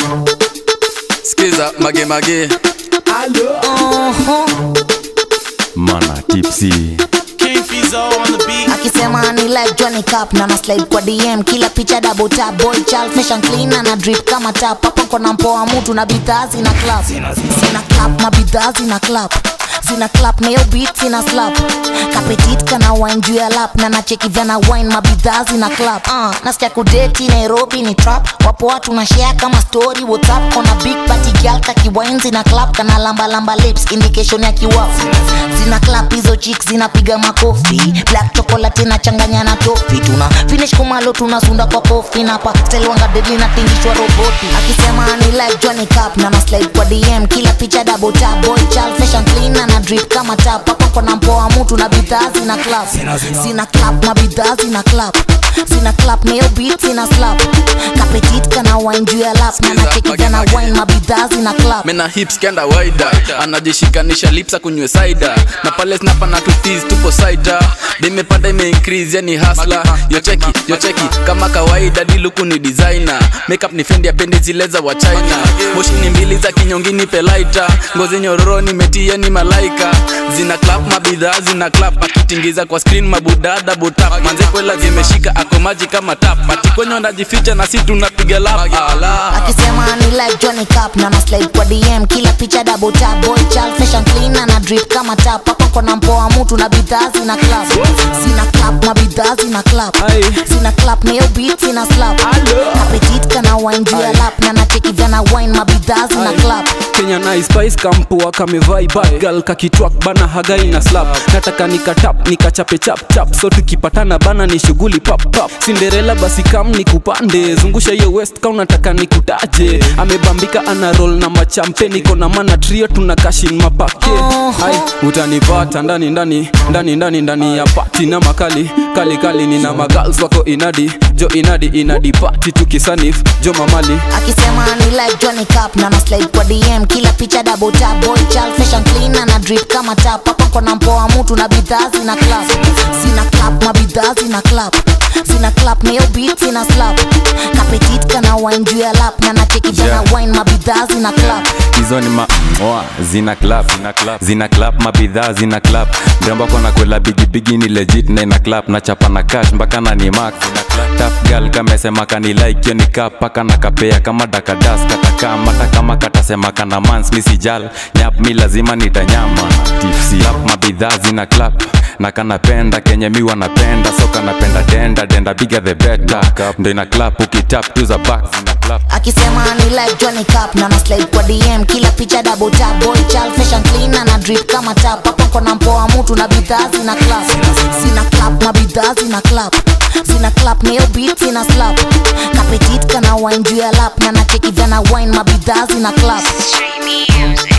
skiza magemage mana tipsy King Fizo on the beat. akisema ni like Johnny Cup na na slide kwa DM kila picha double tap boy child fashion clean na na drip kama tap hapa kona mpoa mtu na bidhaa zina clap zina clap na bidhaa zina clap zina clap na hiyo beat zina slap kapetit kana wine juu ya lap na nacheki vyana wine mabidhaa zina clap uh, nasikia kudeti Nairobi ni trap wapo watu na share kama story whatsapp kona big party girl kaki wine zina clap kana lamba lamba lips indication ya kiwafu zina clap hizo chicks zinapiga makofi black chocolate inachanganya na tofi tuna finish kumalo tunasunda kwa kofi na pa style wanga deadly na tingishwa roboti akisema ni like Johnny Cup na na slide kwa DM kila picha double tap boy child fashion clean na na drip kama tap hapa kona mpoa mtu na bidhaa zina clap zina clap na bidhaa zina clap zina clap na hiyo beat zina slap kapetit kana wine juu ya lap na nacheki vana wine mabidhaa zina clap mena hips kenda waida anajishikanisha lipsa kunywe saida na pale snapa na tutis tupo saida dimepanda ime increase yani hasla yocheki yocheki kama kawaida diluku ni designer makeup ni fendi apendi zile za wa china moshi ni mbili za kinyongini pelaita ngozi nyororo nimetia ni malaika zina clap mabidhaa zina clap akitingiza kwa screen mabudada butap manze kwela zimeshika ako maji kama tap atikonyo najificha na si tunapiga lap ala akisema ni like Johnny Cup na na slide kwa DM kila picha double tap boy child fashion clean na na drip kama tap hapa kona mpoa mtu na bidhaa zina clap zina clap na bidhaa zina clap zina clap na hiyo beat zina slap kapetit kana wine juu ya lap na nacheki vyana wine mabidhaa zina clap kenya na spice kampoa kamevaibai gal kakitwak bana hagai na slap nataka nikatap nikachape chap chap so tukipatana bana ni shughuli pap pap cinderella basi kam nikupande zungusha hiyo west ka unataka nikutaje amebambika ana roll na machampe niko na mana trio tuna kashin mapake Hai, utanipata ndani ndani ndani ndani ndani ya pati na makali kali kali nina magals wako inadi jo inadi inadi pati tukisanif jo mamali akisema ni like Johnny Cup na na slide kwa DM kila picha double tap boy child fashion clean na na drip kama tap hapa kona mpoa mtu na bidhaa zina clap zina clap na bidhaa zina clap zina clap na hiyo beat zina slap kapetit kana wine juu ya lap na nacheki jana Yeah. wine mabidhaa zina clap hizo ni ma oa zina clap zina clap zina clap mabidhaa zina clap mrembo kona kwela bigibigi ni legit na ina clap na chapa na cash mpaka na ni max tough girl kamesema kani like hiyo ni cap paka na kapea kama dakadas kataka mata kama katasema kana mans misijal nyap mi lazima nitanyama tipsy clap mabidhaa zina clap na kanapenda kenye mi wanapenda so kanapenda denda denda bigger the better ndo ina clap ukitap tu za back zina clap akisema ni like Johnny Cup na na slide kwa DM kila picha double tap boy child fashion clean na na drip kama tap hapa kona mpoa mtu na bidhaa zina clap zina clap na bidhaa zina clap zina clap na hiyo beat zina slap kapetit kana wine juu ya lap na nacheki vyana wine mabidhaa zina clap Street music.